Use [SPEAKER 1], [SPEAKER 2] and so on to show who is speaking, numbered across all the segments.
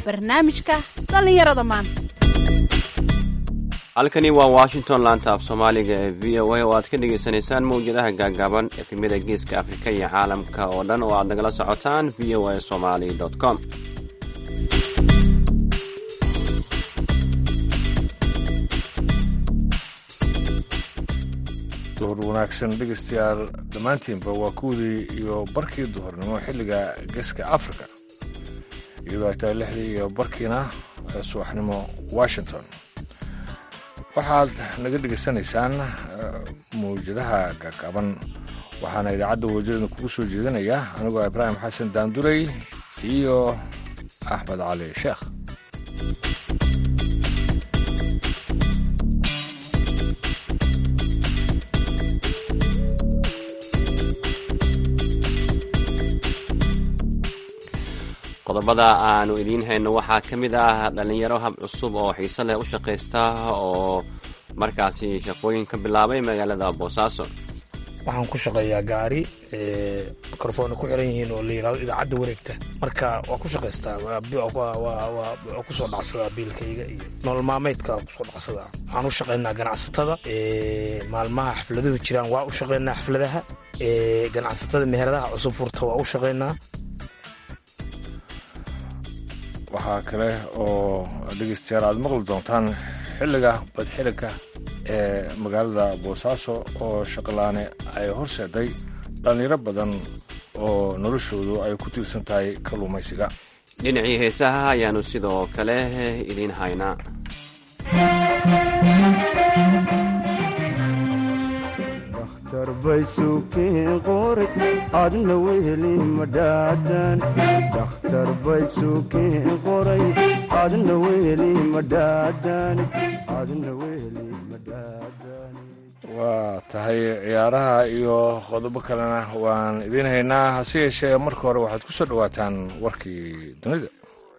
[SPEAKER 1] barnaamijka dhallinyarada maanta
[SPEAKER 2] halkani waa washington laanta af soomaaliga ee v o a oo aad ka dhagaysanaysaan mawjadaha gaagaaban efemyada geeska afrika iyo caalamka oo dhan oo aad nagala socotaan v o a somali com
[SPEAKER 3] duhur wanaagsan dhegaystayaal dhammaantiinba waa kuwdii iyo barkii duhurnimo xilliga geeska africa iyadoo ay tahay lixdii iyo barkiina subaxnimo washington waxaad naga dhegaysanaysaan mawjadaha gaagaaban waxaana idaacadda wajeedna kugu soo jeedinaya anigoo ibraahim xasan daandurey iyo axmed cali sheekh
[SPEAKER 2] qodobada aanu idiin hayno waxaa ka mid ah dhallinyaro hab cusub oo xiise leh u shaqaysta oo markaasi shaqooyin ka bilaabay magaalada boosaaso
[SPEAKER 4] waxaan ku shaqeeyaa gaari mikrofoona ku xiran yihiin oo la yirahdo idaacadda wareegta marka waa ku shaqaystaa waa kusoo dhacsadaa biilkayga iyo nolol maalmeydka waa kusoo dhacsadaa waxaan u shaqaynaa ganacsatada maalmaha xafladuhu jiraan waa u shaqaynaa xafladaha ganacsatada meheradaha cusub furta waa u shaqaynaa
[SPEAKER 3] waxaa kale oo dhegaystayaal aad maqli doontaan xilliga badxilika ee magaalada boosaaso oo shaqalaane ay horseeday dhallinyaro badan oo noloshoodu ay ku tiirsan tahay kalluumaysiga
[SPEAKER 2] dhinacii heesaha ayaanu sidoo kale idiin haynaa
[SPEAKER 5] darbay adna weheli madhaadan dakhtar bay suukiin qoray adna weheli madhaadan adna weheli madhaadan
[SPEAKER 3] waa tahay ciyaaraha iyo qodobo kalena waan idiin haynaa hase yeeshee marka hore waxaad ku soo dhowaataan warkii dunida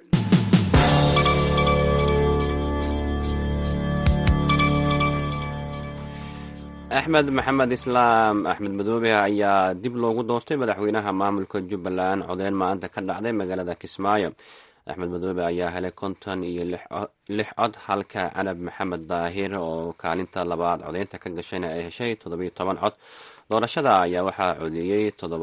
[SPEAKER 2] axmed maxamed islaam axmed madoobe ayaa dib loogu doortay madaxweynaha maamulka jubbaland codeyn maanta ka dhacday magaalada kismaayo axmed madoobe ayaa helay konton iyo lix cod halka canab maxamed daahir oo kaalinta labaad codeynta ka gashayna ay heshay toddobiyo toban cod doorashada ayaa waxaa codeeyey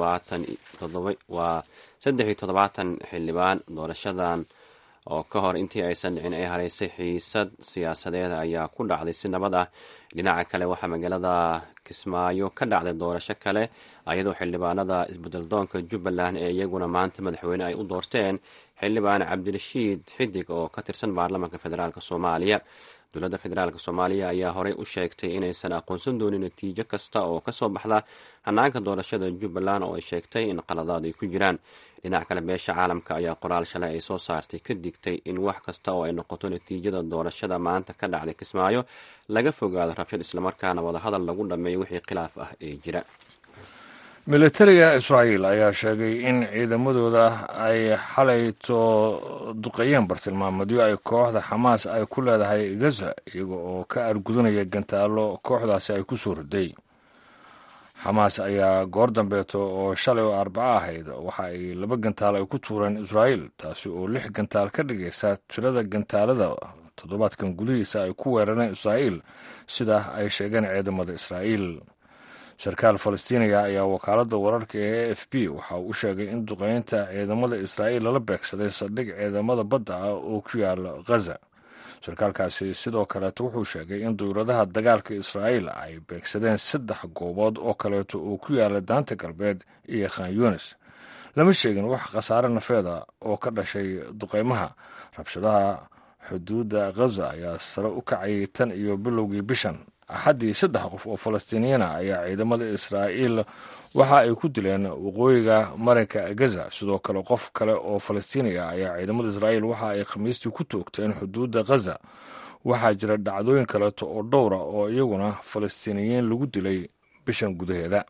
[SPEAKER 2] waa saddex iyo toddobaatan xildhibaan doorashadan oo ka hor intii aysan dhicin ay haraysay xiisad siyaasadeed ayaa ku dhacday si nabad ah dhinaca kale waxaa magaalada kismaayo ka dhacday doorasho kale ayadoo xildhibaanada isbeddeldoonka jubbaland ee iyaguna maanta madaxweyne ay u doorteen xildhibaan cabdirashiid xidig oo ka tirsan baarlamaanka federaalk soomaaliya dowladda federaalk soomaaliya ayaa horey u sheegtay inaysan aqoonsan doonin natiijo kasta oo kasoo baxda hanaanka doorashada jubbaland oo ay sheegtay in qaladaad ay ku jiraan dhinac kale beesha caalamka ayaa qoraal shalay ay soo saartay ka digtay in wax kasta oo ay noqoto natiijada doorashada maanta ka dhacday kismaayo laga fogaado rabshad islamarkaana wadahadal lagu dhammeeyo wixii khilaaf ah ee jira
[SPEAKER 3] militariga israa'iil ayaa sheegay in ciidamadooda ay xalayto duqeeyeen bartilmaameedyo ay kooxda xamaas ay ku leedahay gaza iyaga oo ka argudanaya gantaallo kooxdaasi ay ku soo riday xamaas ayaa goor dambeeto oo shalay oo arbaco ahayd waxa ay laba gantaal ay ku tuureen israa'iil taasi oo lix gantaal ka dhigaysa tirada gantaalada toddobaadkan gudihiisa ay ku weerareen israa'iil sida ay sheegeen ciidamada israa'iil sarkaal falastiiniga ayaa wakaaladda wararka ee a f b waxa uu sheegay in duqeynta ciidamada israa'iil lala beegsaday saldhig ciidamada badda ah oo ku yaala ghaza sarkaalkaasi sidoo kaleeto wuxuu sheegay in dowladaha dagaalka israa'iil ay beegsadeen saddex goobood oo kaleeto oo ku yaala daanta galbeed iyo khan yunis lama sheegin wax khasaare nafeeda oo ka dhashay duqeymaha rabshadaha xuduudda ghaza ayaa sare u kacayay tan iyo bilowgii bishan axaddii saddex qof oo falastiiniyiina ayaa ciidamada israa'iil waxa ay ku dileen waqooyiga marinka gaza sidoo kale qof kale oo falastiiniya ayaa ciidamada israa'iil waxa ay khamiistii ku toogteen xuduudda ghaza waxaa jira dhacdooyin kaleeto oo dhowra oo iyaguna falastiiniyiin lagu dilay bishan gudaheeda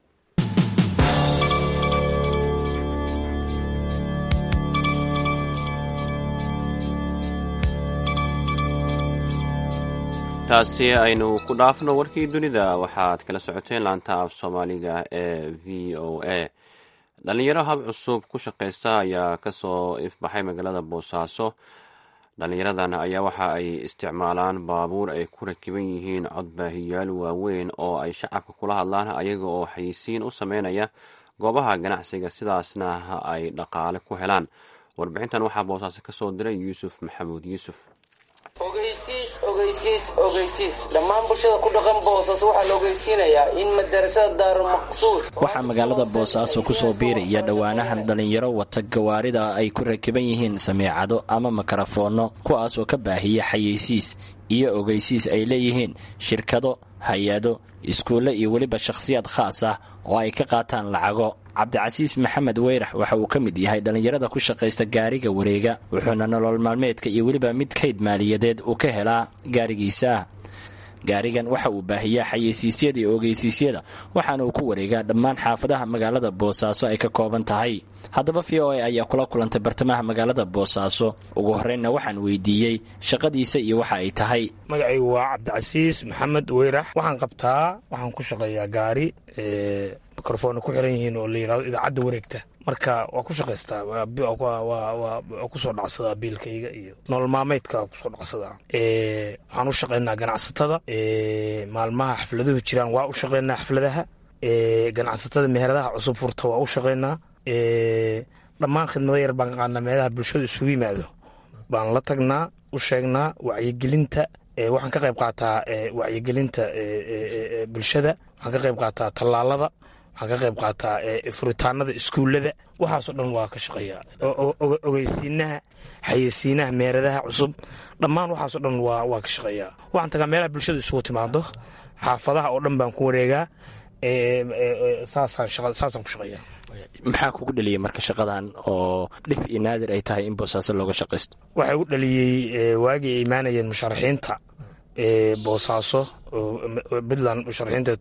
[SPEAKER 2] taasi aynu ku dhaafno warkii dunida waxaad kala socoteen laanta af soomaaliga ee v o a dhalinyaro hab cusub ku shaqaysta ayaa kasoo ifbaxay magaalada boosaaso dhalinyaradan ayaa waxa ay isticmaalaan baabuur ay ku rakiban yihiin codbaahiyaal waaweyn oo ay shacabka kula hadlaan ayaga oo xayisiin u sameynaya goobaha ganacsiga sidaasna ay dhaqaale ku helaan warbixintan waxaa boosaaso kasoo diray yuusuf maxamuud yuusuf
[SPEAKER 6] ogeysiis ogeysiis ogeysiis dhammaan bulshada ku dhaqan boosaaso waxaa la ogeysiinayaa in madarasada daarumaqsuud
[SPEAKER 7] waxaa magaalada boosaaso kusoo biiraya dhowaanahan dhallinyaro wata gawaarida ay ku rakiban yihiin sameecado ama makarafoonno kuwaas oo ka baahiya xayeysiis iyo ogeysiis ay leeyihiin shirkado hay-ado iskuulle iyo weliba shakhsiyaad khaas ah oo ay ka qaataan lacago cabdicasiis maxamed weyrax waxa uu ka mid yahay dhallinyarada ku shaqaysta gaariga wareega wuxuuna nolol maalmeedka iyo weliba mid kayd maaliyadeed uu ka helaa gaarigiisa gaarigan waxa uu baahiyaa xayeysiisyada iyo ogeysiisyada waxaana uu ku wareegaa dhammaan xaafadaha magaalada boosaaso ay ka kooban tahay haddaba v o a ayaa kula kulantay bartamaha magaalada boosaaso ugu horreynna waxaan weydiiyey shaqadiisa iyo waxa ay tahay
[SPEAKER 4] magacaygu waa cabdicasiis maxamed weyrax waxaan qabtaa waxaan ku shaqeeyaa gaari mikrofona ku xiran yihiin oo la yirahdo idaacadda wareegta marka waa ku shaqaystaa waa kusoo dhacsadaa biilkayga iyo nolol maalmeydka waa kusoo dhacsadaa waxaan u shaqaynaa ganacsatada maalmaha xafladuhu jiraan waa u shaqaynaa xafladaha ganacsatada meheradaha cusub furta waa u shaqaynaa dhammaan khidmado yar baan qaanaa meelaha bulshadu isugu yimaado baan la tagnaa u sheegnaa wacyigelinta waxaan ka qayb qaataa wacyigelinta bulshada waxaan ka qayb qaataa tallaalada waxaan ka qayb qaataa furitaanada iskuullada waxaasoo dhan waa ka shaqeeyaa ogeysiinaha xayeysiinaha meeradaha cusub dhammaan waxaasoo dhan waa ka shaqeeyaa waxaan tagaa meelaha bulshadu isugu timaado xaafadaha oo dhan baan ku wareegaa saasaan ku shaqeeyaa
[SPEAKER 7] maxaa kugu dhaliyey marka shaqadan oo dhif iyo naadir ay tahay in boosaaso looga shaqaysto
[SPEAKER 4] waxaa igu dhaliyey waagii ay imaanayeen musharaxiinta boosaaso puntland musharaxiinta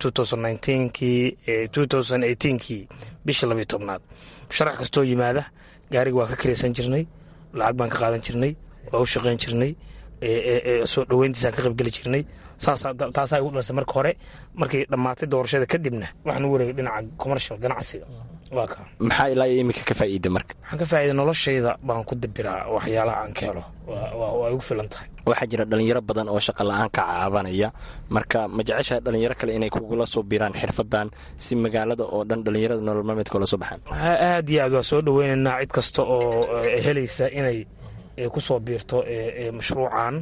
[SPEAKER 4] kii bishii labiyo tobnaad musharax kastoo yimaada gaariga waa ka kiraysan jirnay lacag baan ka qaadan jirnay waa u shaqayn jirnay soo dhoweyntiisaan ka qaybgeli jirnay taasaa igu dhalisay marka hore markii dhammaatay doorashada kadibna waxaan u wareegay dhinaca commercial ganacsiga waa ka
[SPEAKER 7] maxaa ilaa iyo iminka ka faa'iida marka
[SPEAKER 4] waxaan ka faa'iida noloshayda baan ku dabiraa waxyaalaha aan ka helo waa igu filan tahay
[SPEAKER 7] waxaa jira dhalinyaro badan oo shaqa la-aan ka caabanaya marka ma jeceshaha dhalinyaro kale inay kugula soo biiraan xirfadan si magaalada oo dhan dhalinyarada nolol maalmeedka ula soo baxaan
[SPEAKER 4] aad iyo aad waa soo dhoweynaynaa cid kasta oo helaysa inay ku soo biirto mashruucan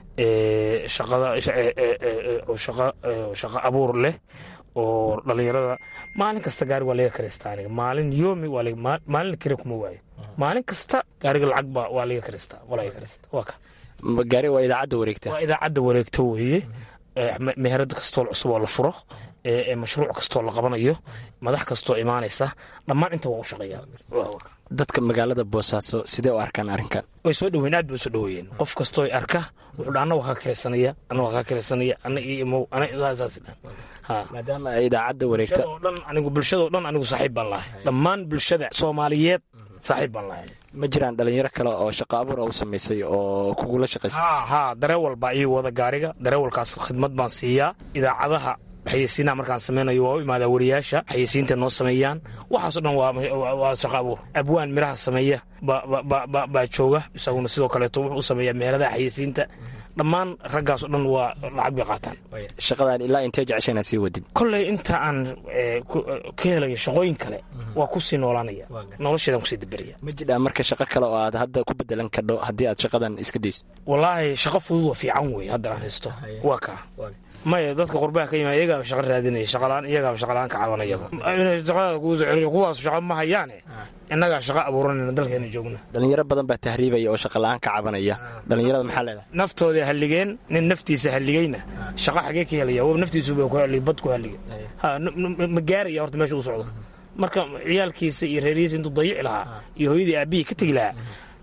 [SPEAKER 4] shaqo abuur leh oo dhalinyarada maalin kasta gaari waa laga karistaa aniga maalin yoomi maalin kare kuma waayo maalin kasta gaariga lacag ba waa laga karistaa qolaga karista waa ka
[SPEAKER 7] gaari waa idaacadda wareegta
[SPEAKER 4] waa idaacadda wareegto weeye meherad kastoo cusub oo la furo mashruuc kastoo la qabanayo madax kastoo imaanaysa dhammaan inta waa u shaqeeyaa
[SPEAKER 7] dadka magaalada boosaaso sidee u arkaan arrinkan
[SPEAKER 4] way soo dhoweyn aad bay u soo dhoweeyeen qof kastoo arka wuxuu dha anna waa kaa kiraysanaya anna waa kaa kiraysanaya anna io imow anna saas dhan
[SPEAKER 7] maadaama ay idaacadda wareegta
[SPEAKER 4] oo dhan anigu bulshadao dhan anigu saaxiib baan lahay dhammaan bulshada soomaaliyeed saaxiib baan lahay
[SPEAKER 7] ma jiraan dhalinyaro kale oo shaqo abuura u samaysay oo kugula shaqaysta
[SPEAKER 4] ha ha dareewal baa ii wada gaariga dareewalkaas khidmad baan siiyaa idaacadaha xayeysiinaha markaan samaynayo waa u imaadaa wariyaasha xayeysiinta noo sameeyaan waxaasoo dhan waa shaqo abuur abwaan miraha sameeya baa jooga isaguna sidoo kaleeto wuxuu u sameeyaa meheradaha xayeysiinta dhammaan raggaasoo dhan waa lacag bay qaataan
[SPEAKER 7] shaqadan ilaa intee jecesha inaad sii wadid
[SPEAKER 4] kolley inta aan ka helayo shaqooyin kale waa kusii noolaanaya nolosheedan kusii daberaya
[SPEAKER 7] ma jidhaa marka shaqo kale oo aad hadda ku bedelan kadho haddii aad shaqadan iska dayso
[SPEAKER 4] wallaahi shaqo fudud waa fiican wey haddan aan haysto waa kaa maya dadka qurbaha ka yimaada iyagaaba shaqa raadinaya shaqalaan iyagaaba shaqalaan ka cabanayaba inay shaqada kugu soo celiyo kuwaas shaqa ma hayaane innagaa shaqa abuuranayna dalkeena joogna
[SPEAKER 7] dhalinyaro badan baa tahriibaya oo shaqa la-aan ka cabanaya dhalinyarada maxaa leedahay
[SPEAKER 4] naftooda halligeen nin naftiisa halligeyna shaqa xagee ka helaya wa naftiisuba ku halligay bad ku halligay ha ma gaaraya horta meesha u socdo marka ciyaalkiisa iyo reerihiisa intuu dayici lahaa iyo hooyadii aabihii ka tegi lahaa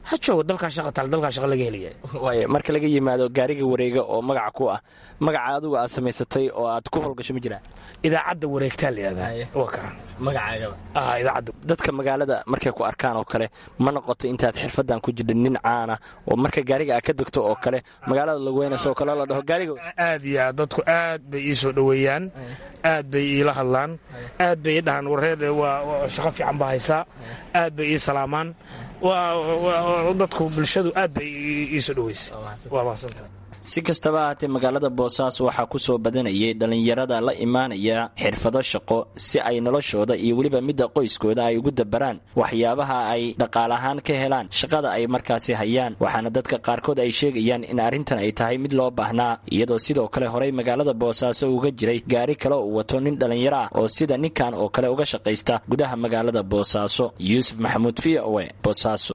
[SPEAKER 4] ha joogo dalkaa shaqa taal dalkaa shaqa laga helaya
[SPEAKER 7] waay marka laga yimaado gaariga wareega oo magaca ku ah magaca adigu aad samaysatay oo aad ku howlgasho ma jiraan
[SPEAKER 4] idaacadda wareegtaa la yihahdaa waa kaa
[SPEAKER 7] magacaagaba
[SPEAKER 4] ah idaacadda
[SPEAKER 7] dadka magaalada markay ku arkaan oo kale ma noqoto intaad xirfadan ku jirta nin caana oo marka gaariga aad ka degto oo kale magaalada lagu weynayso oo kale la dhaho gaariga
[SPEAKER 4] aad iyo aad dadku aad bay ii soo dhoweeyaan aad bay iila hadlaan aad bay ii dhahaan wareer waa shaqo fiican baa haysaa aad bay ii salaamaan dadku bulshadu aad bay ii soo dhoweysay waa mahadsantaha
[SPEAKER 7] si kastaba ahaatee magaalada boosaaso waxaa ku soo badanayay dhallinyarada la imaanaya xirfado shaqo si ay noloshooda iyo weliba midda qoyskooda ay ugu dabaraan waxyaabaha ay dhaqaalahaan ka helaan shaqada ay markaasi hayaan waxaana dadka qaarkood ay sheegayaan in arrintan ay tahay mid loo baahnaa iyadoo sidoo kale horey magaalada boosaaso uga jiray gaari kale uu wato nin dhallinyaro ah oo sida ninkan oo kale uga shaqaysta gudaha magaalada boosaaso yuusuf maxamuud v o e boosaaso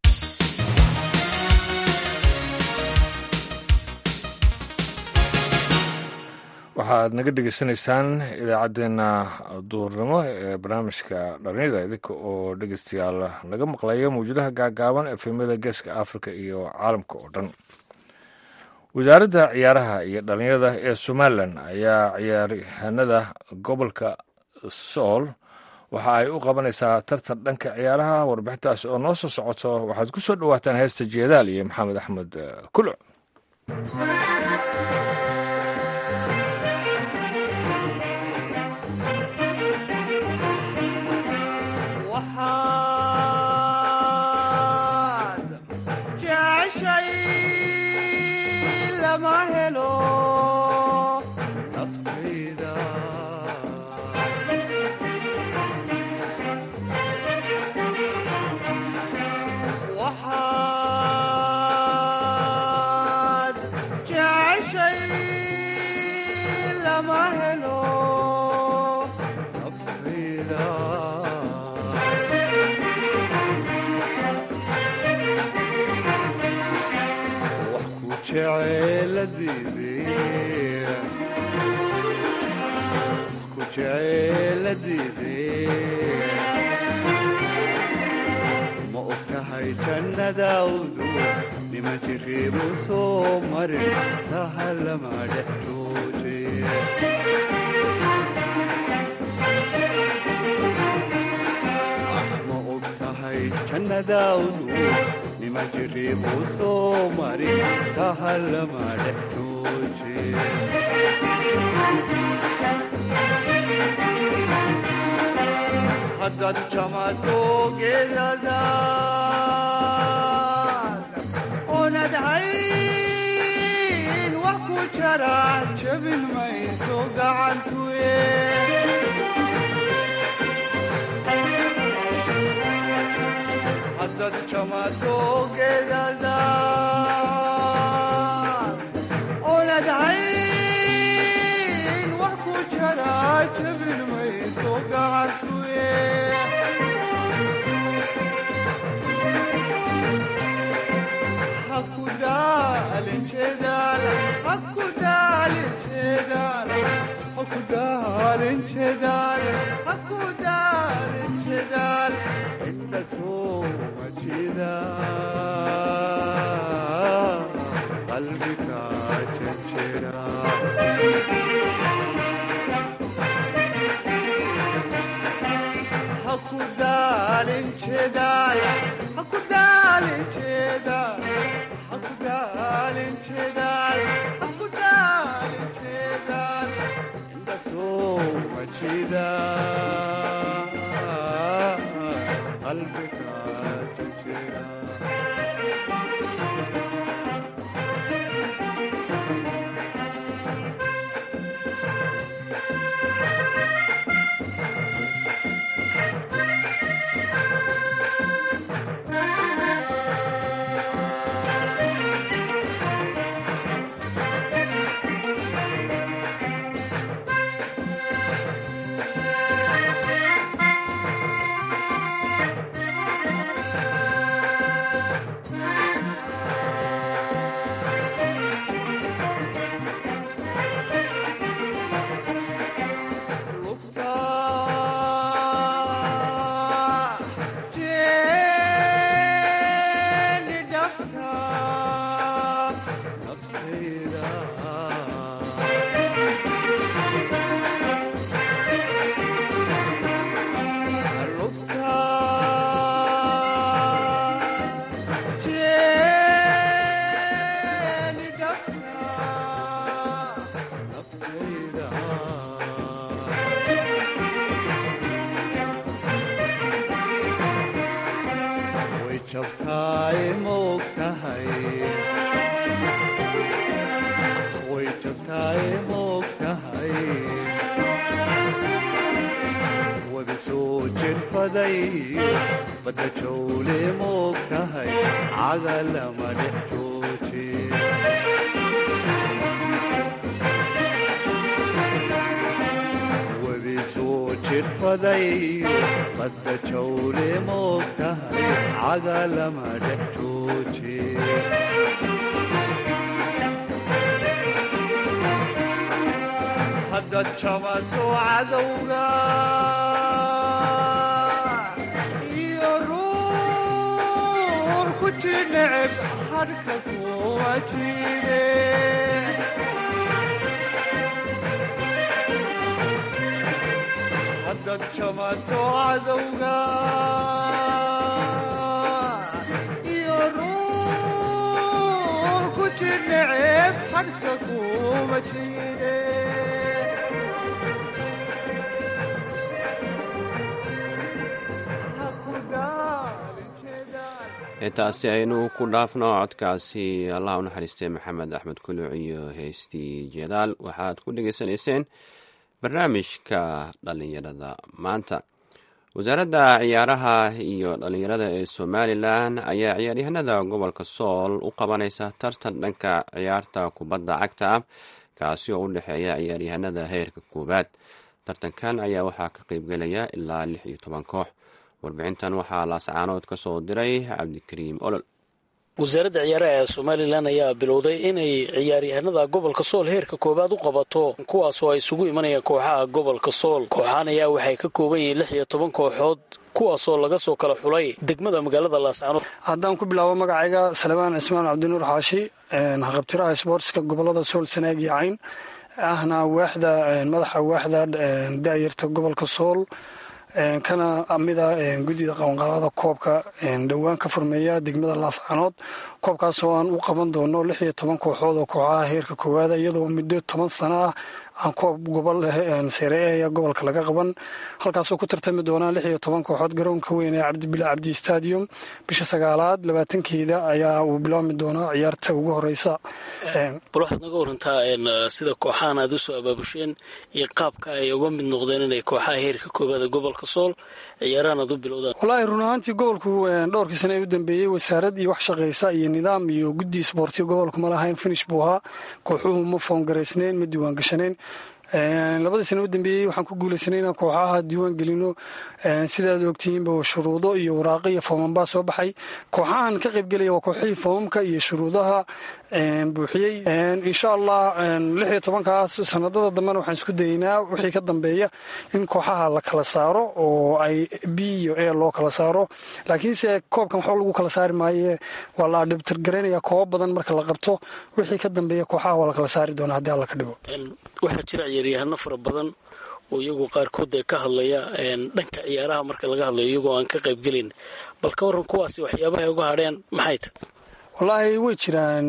[SPEAKER 3] waxaad naga dhegaysanaysaan idaacaddeenna duurnimo ee barnaamijka dhallinyada idinka oo dhegeystayaal naga maqlaya mawjadaha gaagaaban efemyada geeska afrika iyo caalamka oo dhan wasaaradda ciyaaraha iyo dhallinyarada ee somalilan ayaa ciyaaryahanada gobolka sool waxa ay u qabanaysaa tartan dhanka ciyaaraha warbixintaas oo noo soo socoto waxaad ku soo dhowaataan heesta jeedaal iyo maxamed axmed kuluc
[SPEAKER 5] ma og tahay jannadaawdu nima jiriibu soo marin sahalama dhexdooje ma og tahay jannadaawdu nima jiriibu soo marin sahalama dhexdooje haddaad jamato geedadaad oonad hayn wax ku jara jabin mayso gacantuye haddaad jamato geedadaad oonad hayn wax ku jara jabin mayso gacantuye inda soma jida qalbiga jejera hakudaalin jedaal hakudaalin jedaal hakudaalin jedaal hakudaalin jedaal inda soma jida qalbiga jejera jirfadayo badda jawle moog tahay caga lama dhex joojiyo webi soo jirfadayo badda jawle moog tahay caga lama dhex joojiyo hadda jabato cadowga iyo ruur ku jineceb hadhka kuwa jide hadda jabato cadowga iyo ruur ku jineceb hadhka kuwa jide
[SPEAKER 2] intaasi aynu ku dhaafno codkaasi allah u naxariistay maxamed axmed kuluc iyo heystii jeedaal waxaad ku dhegaysanayseen barnaamijka dhallinyarada maanta wasaaradda ciyaaraha iyo dhallinyarada ee somalilan ayaa ciyaaryahanada gobolka sool u qabanaysa tartan dhanka ciyaarta kubadda cagta ah kaasi oo u dhexeeya ciyaaryahanada heerka koowaad tartankan ayaa waxaa ka qeybgelaya ilaa lix iyo toban koox warbixintan waxaa laascaanood ka soo diray cabdikariim olol
[SPEAKER 8] wasaaradda ciyaaraha ee somalilan ayaa bilowday inay ciyaaryahanada gobolka sool heerka koowaad u qabato kuwaasoo ay isugu imanayaan kooxaha gobolka sool kooxahan ayaa waxay ka kooban yihiin lix iyo toban kooxood kuwaasoo laga soo kala xulay degmada magaalada laascaanood
[SPEAKER 9] haddaan ku bilaabo magacayga salmaan cismaan cabdinuur xaashi haqabtiraha sboortska gobolada sool sanaag iyo cayn ahna waaxda madaxa waaxda daayarta gobolka sool kana mida guddida qabanqaabada koobka dhowaan ka furmeeya degmada laascaanood koobkaasoo aan u qaban doono lix iyo toban kooxood oo kooxaha heerka koowaada iyadoo muddo toban sano ah aan koob gobol seereeya gobolka laga qaban halkaasoo ku tartami doonaa lix iyo toban kooxood garoonka weyn ee cabdibila cabdi stadium bisha sagaalaad labaatankeeda ayaa uu bilaabmi doonaa ciyaarta ugu horeysa
[SPEAKER 8] bal waxaad naga warantaa sida kooxahan aad usoo abaabusheen iyo qaabka ay uga mid noqdeen inay kooxaha heerka koobaada gobolka sool ciyaarahan aad u bilowdaan
[SPEAKER 9] wallaahi run ahaantii gobolku dhowrkii sane ee u dambeeyey wasaarad iyo wax shaqaysa iyo nidaam iyo guddi isboortiya gobolku ma lahayn finish buu ahaa kooxuhu ma foongaraysnayn ma diiwaan gashanayn labadii sana u dambeeyey waxaan ku guulaysanay inaan kooxaha diiwaan gelino sidaad ogtihiinba shuruudo iyo waraaqo iyo foomanbaa soo baxay kooxahan ka qaybgelaya waa kooxihii foomamka iyo shuruudaha buuxiyey insha allah lix iyo tobankaas sanadada dambena waxaan isku dayeynaa wixii ka dambeeya in kooxaha la kala saaro oo ay b iyo a loo kala saaro laakiinse koobkan waxba lagu kala saari maaye waa la adhibtirgaraynaya koobo badan marka la qabto wixii ka dambeeya kooxaha waa la kala saari doonaa haddii alla ka dhigo
[SPEAKER 8] waxaa jira ciyaaryahano fara badan oo iyagoo qaarkood ee ka hadlaya dhanka ciyaaraha marka laga hadlayo iyagoo aan ka qaybgelin bal ka waran kuwaasi waxyaabaha ay uga hadheen maxay ta
[SPEAKER 9] wallaahi way jiraan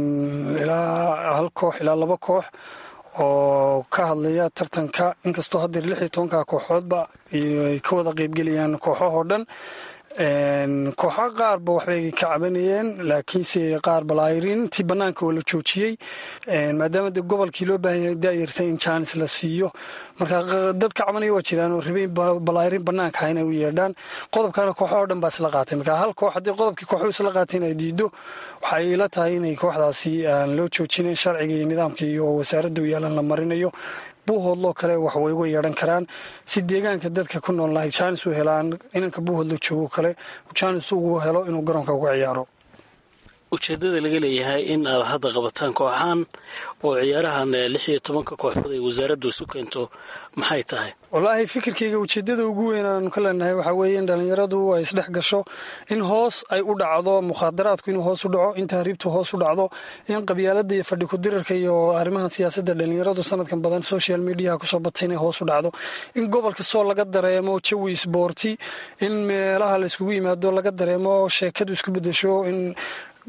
[SPEAKER 9] ilaa hal koox ilaa laba koox oo ka hadlaya tartanka inkastoo haddeer lix iyo tobanka kooxoodba ay ka wada qaybgelayaan kooxahoo dhan kooxa qaarba waxbay ka cabanayeen laakiinse qaar balaayirintii bannaanka oo la joojiyey maadaama de gobolkii loo baahan yahay daayarta in jaanis la siiyo marka dad ka cabanaya waa jiraan oo rabay balaayirin bannaanka inay u yeedhaan qodobkana kooxa oo dhan baa isla qaatay marka hal koox haddii qodobkii kooxu isla qaatay in ay diido waxay ila tahay inay kooxdaasi aan loo joojinayn sharciga iyo nidaamka iyo wasaaradda u yaalan la marinayo buuhoodloo kale wax way uga yeedhan karaan si deegaanka dadka ku nool lahay jaanis u helaan inanka buuhoodlo joogo kale jaanis ugu helo inuu garoonka uga ciyaaro
[SPEAKER 8] ujeedada laga leeyahay in aad hadda qabataan kooxaan oo ciyaarahan lix iyo tobanka kooxood ay wasaaraddu isu keento maxay tahay
[SPEAKER 9] wallaahi fikirkayga ujeeddada ugu weyn aanu ka leenahay waxaa weeye in dhallinyaradu ay isdhex gasho in hoos ay u dhacdo mukhaadaraadku inuu hoos u dhaco in tahriibtu hoos u dhacdo in qabyaaladda iyo fadhi kudirarka iyo arrimaha siyaasadda dhallinyaradu sanadkan badan social mediaha kusoo batay inay hoos u dhacdo in gobolka soo laga dareemo jawi isboorti in meelaha la iskugu yimaado laga dareemo sheekadu isku bedesho in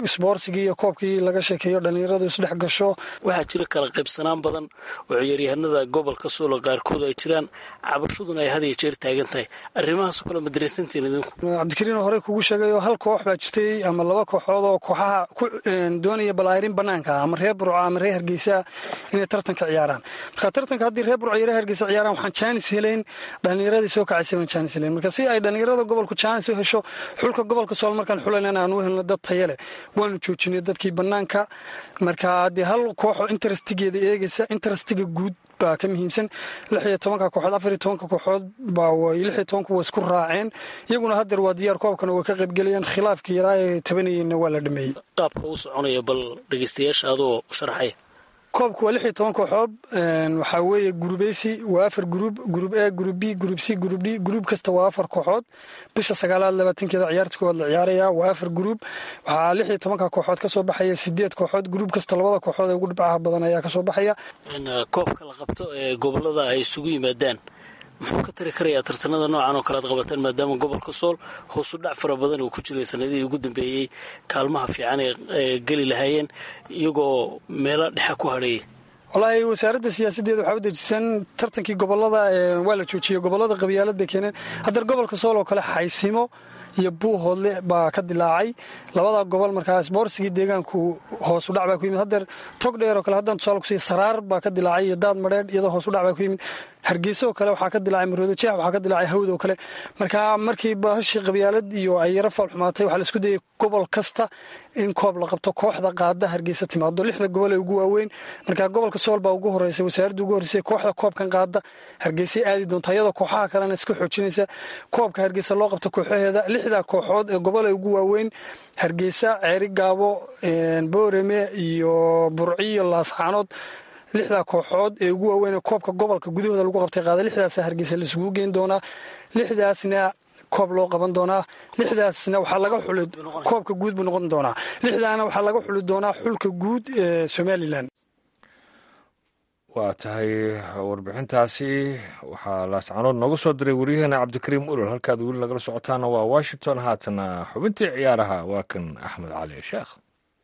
[SPEAKER 9] isboorsigii iyo koobkii laga sheekeeyo dhallinyaradu isdhex gasho
[SPEAKER 8] waxaa jira kala qaybsanaan badan oo ciyaaryahanada gobolka soolo qaarkood ay jiraan cabashaduna ay had iyo jeer taagan tahay arrimahaasoo kale madareysantiin idinku
[SPEAKER 9] cabdikariin oo horey kugu sheegay oo hal koox baa jirtay ama laba kooxood oo kooxaha ku doonaya balaarin banaanka ama reer burco ama reer hargeysa inay tartanka ciyaaraan marka tartanka haddii reer burco iyo reer hargeysa ciyaaraan waxaan jaanis helayn dhallinyaradii soo kacaysay baan jaanis helayn marka si ay dhallinyarada gobolku jaanis u hesho xulka gobolka sool markaan xulaynan aan u helno dad tayo leh waanu joojinay dadkii banaanka marka haddii hal kooxoo interestigeeda eegaysa interestiga guud baa ka muhiimsan lix iyo tobanka kooxood afar iyo tobanka kooxood baa lix iyo tobanku way isku raaceen iyaguna haddeer waa diyaar koobkana way ka qaybgelayaan khilaafkii yaraa ee tabanayeenna waa la dhameeyey
[SPEAKER 8] qaabka u soconaya bal dhegeystayaasha adoo sharaxaya
[SPEAKER 9] koobku waa lix iyo toban kooxood waxaa weeye gurubeysi waa afar gurub gurub a gurub b gurub c gurub d gurub kasta waa afar kooxood bisha sagaalaad labaatankeeda ciyaarta koowaad la ciyaaraya waa afar gurub waxaa lix iyo tobanka kooxood ka soo baxaya sideed kooxood gurub kasta labada kooxood ee ugu dhibcaha badan ayaa kasoo baxaya
[SPEAKER 8] koobka la qabto ee gobolada ay isugu yimaadaan muxuu ka tari karayaa tartanada noocan oo kale ad qabataan maadaama gobolka sool hoosu dhac fara badan uu ku jiray sanadihii ugu dambeeyey kaalmaha fiican ee geli lahaayeen iyagoo meelo dhexa ku hadheeyay
[SPEAKER 9] wallaahi wasaaradda siyaasaddeeda waxaa u dejisan tartankii gobolada waa la joojiyey gobolada qabyaalad bay keeneen haddar gobolka sool oo kale xaysimo iyo buuhoodle baa ka dilaacay labada gobol markaa isboorsigii deegaanku hoosu dhac baa ku yimid haddeer tog dheer oo kale haddaan tusaale kusiiya saraar baa ka dilaacay iyo daad madheedh iyadoo hoosu dhac baa ku yimid hargeysa oo kale waxaa ka dilaacay maroodo jeex waxaa ka dilaacay hawd oo kale marka markii bahashii qabyaalad iyo ay yaro faal xumaatay waxaa la isku dayay gobol kasta in koob la qabto kooxda qaada hargeysa timaado lixda gobol ee ugu waaweyn marka gobolka sool baa ugu horeysa wasaaradda ugu horreysay kooxda koobkan qaada hargeysay aadi doonta iyadoo kooxaha kalena iska xoojinaysa koobka hargeysa loo qabto kooxaheeda lixda kooxood ee gobol ee ugu waaweyn hargeysa ceeri gaabo boorame iyo burciyo laascaanood lixdaa kooxood ee ugu waaweyn ee koobka gobolka gudahooda lagu qabtay qaada lixdaasa hargeysa laisugu geyn doonaa lixdaasna koob loo qaban doonaa lixdaasna waxaa laga xuli koobka guud buu noqon doonaa lixdaana waxaa laga xuli doonaa xulka guud ee somalilan
[SPEAKER 3] waa tahay warbixintaasi waxaa laascanood nooga soo diray waryaheena cabdikariim ulol halkaad weli nagala socotaana waa washington haatana xubintii ciyaaraha waa kan axmed cali sheekh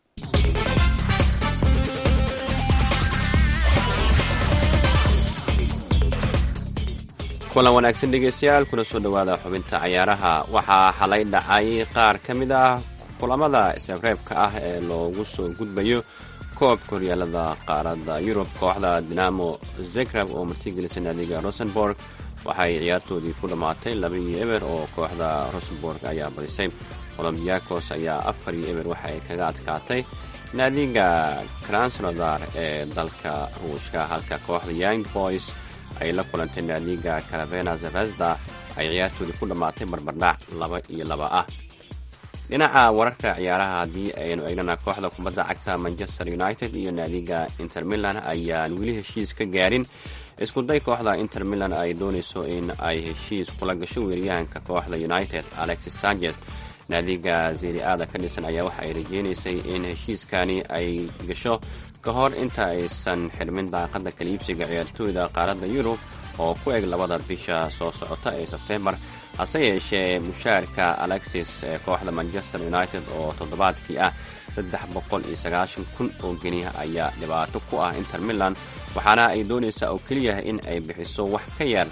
[SPEAKER 2] kulan wanaagsan dhegeystayaal kuna soo dhowaada xubinta cayaaraha waxaa xalay dhacay qaar ka mid ah kulamada isreebreebka ah ee loogu soo gudbayo koobka horyaalada qaaradda yurub kooxda dinamo zegrab oo martigelisa naadiga rosenborg waxay ciyaartoodii ku dhammaatay laba iyo eber oo kooxda rosenborg ayaa badisay olombiakos ayaa afar iyo eber waxa ay kaga adkaatay naadiga kransnodar ee dalka ruushka halka kooxda young boys ay la kulantay naadiga caravena zvezda ay ciyaartoodii ku dhammaatay barbardhac laba iyo laba ah dhinaca wararka ciyaaraha haddii aynu eegnana kooxda kubadda cagta manchester united iyo naadiga inter milan ayaan weli heshiis ka gaarin iskuday kooxda inter milan ay doonayso in ay heshiis kula gasho weeryahanka kooxda united alexis sanchez naadiga zeriada ka dhisan ayaa waxa ay rajeynaysay in heshiiskani ay gasho ka hor inta aysan xirmin daaqadda kaliibsiga ciyaartooyda qaaradda yurub oo ku eg labada bisha soo socota ee sebtembar hase yeeshee mushaarka alexis ee kooxda manchester united oo toddobaadkii ah saddex boqol iyo sagaashan kun oo geniya ayaa dhibaato ku ah inter milan waxaana ay doonaysaa oo keliya in ay bixiso wax ka yar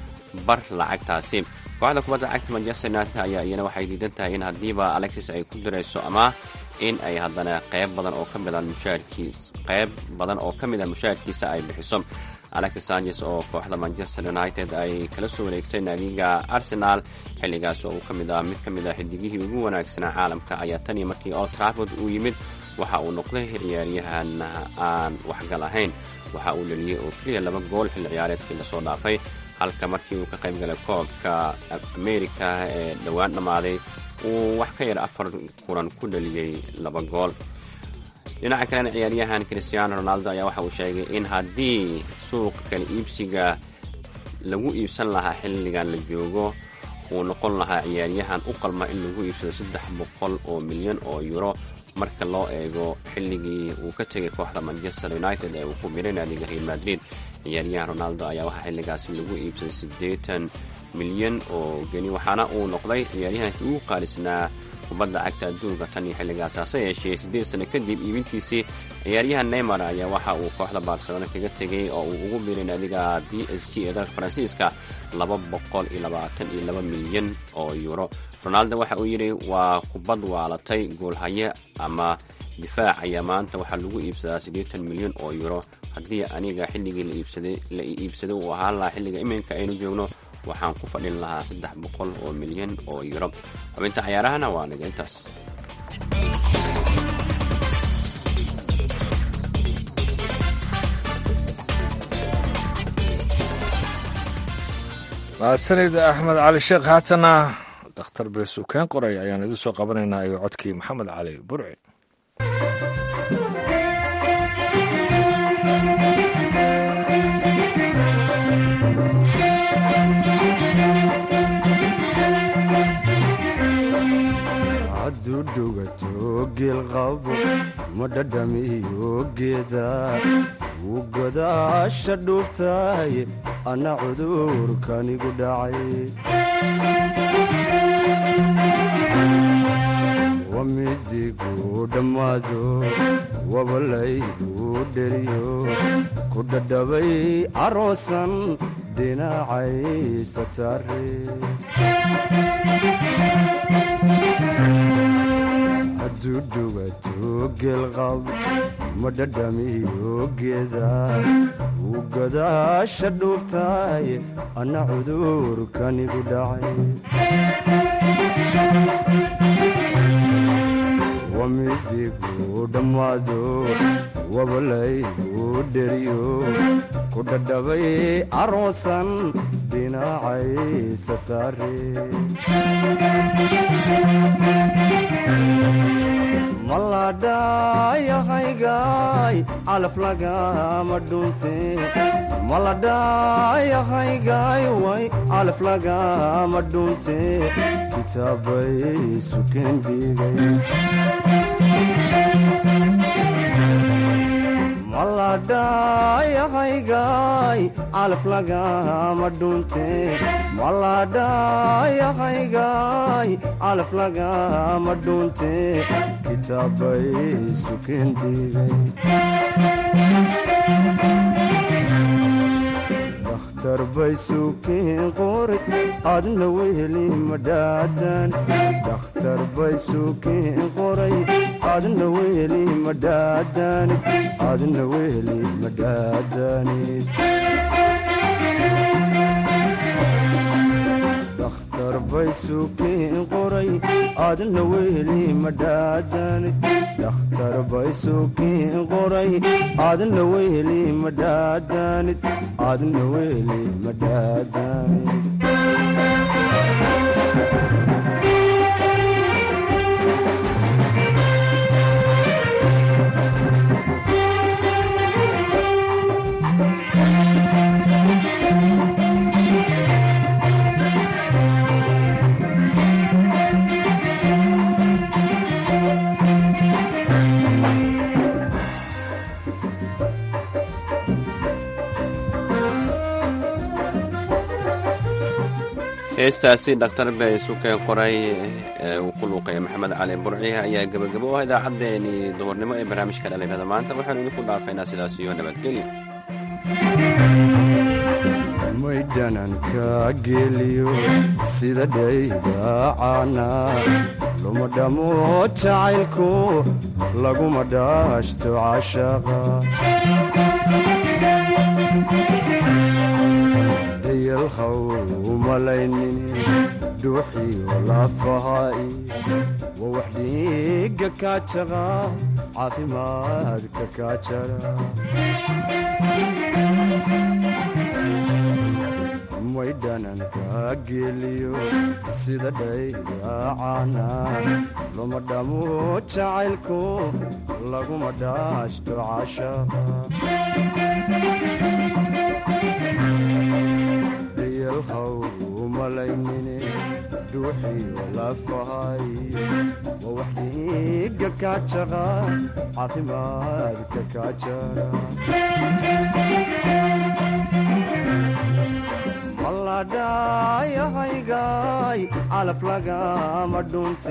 [SPEAKER 2] bar lacagtaasi kooxda kubadda cagta manchester united ayaa iyana waxay diidan tahay in haddiiba alexis ay ku dirayso ama in ay haddana qayb badan oo ka mida mushaarkiis qayb badan oo ka mid a mushaarkiisa ay bixiso alexis sanchez oo kooxda manchester united ay kala soo wareegtay naadiga arsenal xilligaas oo uu ka mid ah mid ka mid a xidigihii ugu wanaagsanaa caalamka ayaa tan iyo markii old trafford uu yimid waxa uu noqday ciyaaryahan aan waxgal ahayn waxa uu dhaliyey oo keliya laba gool xilli ciyaareedkii lasoo dhaafay halka markii uu ka qayb galay koobka amerika ee dhowaan dhammaaday uu wax ka yar afar kulan ku dhaliyey laba gool dhinaca kalena ciyaaryahan christiano ronaldo ayaa waxa uu sheegay in haddii suuqa kala iibsiga lagu iibsan lahaa xilligan la joogo uu noqon lahaa ciyaaryahan u qalma in lagu iibsado saddex boqol oo milyan oo euro marka loo eego xilligii uu ka tegay kooxda manchester united ee uu ku biray naadiga real madrid ciyaaryahan ronaldo ayaa waxaa xilligaasi lagu iibsaday siddeetan milyan oo geni waxaana uu noqday ciyaaryahankii ugu qaalisnaa kubadda cagta adduunka tan iyo xilligaas hase yeeshee siddeed sano kadib iibintiisii ciyaaryahan neymar ayaa waxa uu kooxda barcelona kaga tegey oo uu ugu biiray naadiga b s g ee dalka faransiiska laba boqol iyo labaatan iyo laba milyan oo yuuro ronaldo waxa uu yidhi waa kubad waalatay goolhaye ama difaac ayaa maanta waxaa lagu iibsadaa siddeetan milyan oo yuuro haddii aniga xilligii la iibsaday uu ahaan lahaa xilliga iminka aynu joogno waxaan ku fadhin lahaa saddex boqol oo milyan oo yuro xubinta cayaarahana waa niga intaas
[SPEAKER 3] mahadsanid axmed cali sheekh haatana dhakhtar beesukeen qoray ayaan idin soo qabanaynaa iyo codkii maxamed cali burci
[SPEAKER 5] hadduu dhugato geelqabo ma dhadhamiyo geeda wuu godaasha dhuubtaay anna cudurkanigu dhacay wamidigu dhammaado wabalaygu dheriyo ku dhadhabay caroosan dhinacaysa saare hadduu dhugato geelqab ma dhadhamiyo geeda wuu godaasha dhuubtaay anna cudurkanigu dhacay wamidigu dhammaado wabalaygu dheriyo ku dhadhabay caroosan dhinacaysa saare maladhayahaygaay calaf lagama dhunte maladhayahaygaay way calaf lagama dhunte kitaabay sukeen dhigay maladhayahaygaay calaf lagama dhunte maladhayahaygaay calaf lagama dhunte kitaabay sukeen dhigay dakhtar bay sukeen qoray adna weheli madhaadan dakhtar bay sukeen qoray adna weheli madhaadanid adna weheli madhaadanid dakhtar bay sukeen qoray adna weheli madhaadanid dakhtar bay sukeen qoray adna weheli madhaadanid adna weheli madhaadanid
[SPEAKER 2] heestaasi dhaktar bey sukeen qoray ee uu ku luuqeeya maxamed cali burci ayaa gebagabo u ah idaacaddeenii duhurnimo ee barnaamijka dhalinyarada maanta waxaanu idinku dhaafaynaa sidaas iyo nabadgelyo
[SPEAKER 5] maydhananka geeliyo sida dhaydacaana luma dhamo jacaylku laguma dhaashto cashaqa dayalhaw umalaynin dhuuxiyo lafahaai waa wax dhiiga kaajaqa caafimaadka kaajara maydhananka geeliyo sida dhaydacaana luma dhamo jacaylku laguma dhaashto cashaqa dayalhaw umalaynine dhuuxiyo lafahay waa wax dhiiga kaajaqa caafimaadka kaajara maladhayahaygaay calaf lagama dhunte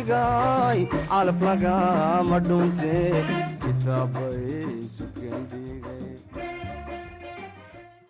[SPEAKER 5] maladhayahaygaay calaf lagama dhunte kitaabay sukendhiye